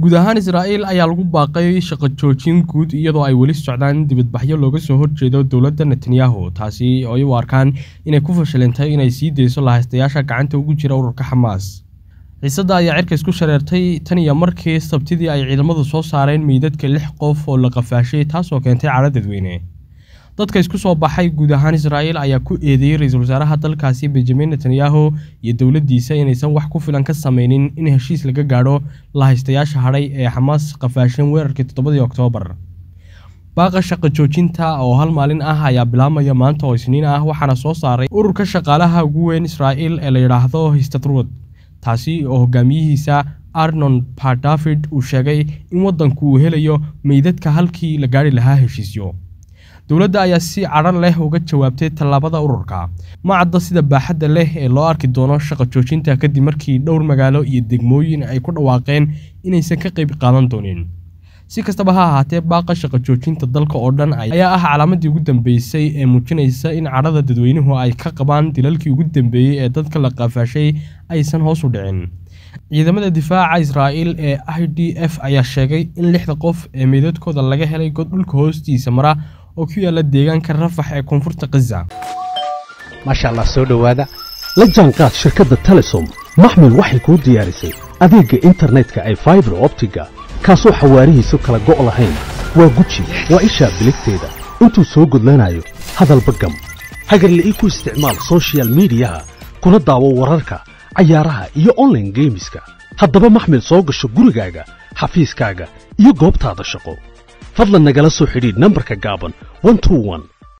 guud ahaan israa'iil ayaa lagu baaqay shaqo joojin guud iyadoo ay weli socdaan dibadbaxyo looga soo horjeedo dowladda netanyahu taasi oo ay u arkaan inay ku fashilintay inay sii deyso lahaystayaasha gacanta ugu jira ururka xamaas xiisadda ayaa cirka isku shareertay tan iyo markii sabtidii ay ciidamadu soo saareen meydadka lix qof oo la qafaashay taasoo keentay cadho dadweyne dadka isku soo baxay guud ahaan israa'iil ayaa ku eedeeyey ra-iisul wasaaraha dalkaasi benjamin netanyahu iyo dowladdiisa inaysan wax ku filan ka sameynin in heshiis laga gaadho lahaystayaasha hadhay ee xamaas qafaasheen weerarkii toddobadii oktoobar baaqa shaqo joojinta oo hal maalin ah ayaa bilaabmaya maanta oo isniin ah waxaana soo saaray ururka shaqaalaha ugu weyn israa'iil ee la yidhaahdo histadrud taasi oo hogaamiyihiisa arnon pardavid uu sheegay in waddanku uu helayo meydadka halkii la gaari lahaa heshiisyo dowladda ayaa si cadhan leh uga jawaabtay tallaabada ururka ma cadda sida baaxadda leh ee loo arki doono shaqo joojinta kadib markii dhowr magaalo iyo degmooyin ay ku dhawaaqeen inaysan ka qayb qaadan doonin si kastaba ha ahaatee baaqa shaqo joojinta dalka oo dhan ayaa ah calaamadii ugu dambeysay ee muujinaysa in cadhada dadweynuhu ay ka qabaan dilalkii ugu dambeeyey ee dadka la qaafaashay aysan hoos u dhicin ciidamada difaaca israa'iil ee i d f ayaa sheegay in lixda qof ee meydadkooda laga helay god dhulka hoostiisa mara oo ku yaala deegaanka rafax ee koonfurta khaza maasha allah soo dhowaada la jaanqaad shirkadda telesom maxmil waxay kuu diyaarisay adeegga internetka ay faibar optiga kaasoo xawaarihiisu kala go' lahayn waa guji waa ishaa biligteeda intuu soo gudlanayo hadalba gam hagarla'ii ku isticmaal sochial midiyaha kuna daawo wararka cayaaraha iyo onlaine geemiska haddaba maxmil soo gasho gurigaaga xafiiskaaga iyo goobtaada shaqo fadlan nagala soo xidhiidh nambarka gaaban